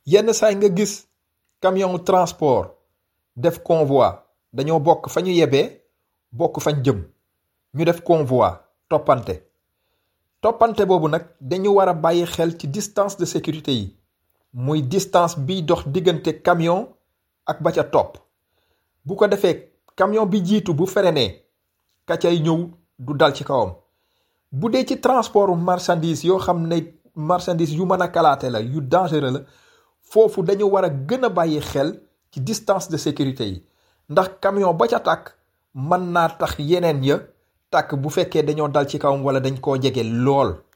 yenn saay nga gis camion transport def convoi dañoo bokk fa ñu yebee bokk fañ jëm ñu def convoi toppante toppante boobu nag dañu war a bàyyi xel ci distance de sécurité yi muy distance biy dox diggante camion ak ba ca topp bu ko defee camion bi jiitu bu freiné ka cay ñëw du dal ci kawam bu dee ci transport marchandise yoo xam ne marchandise yu mën a kalaate la yu dangereux la foofu dañu war a gën a bàyyi xel ci distance de sécurité yi ndax camion ba ca tàkk mën naa tax yeneen ya tàkk bu fekkee dañoo dal ci kawam wala dañ koo jege lool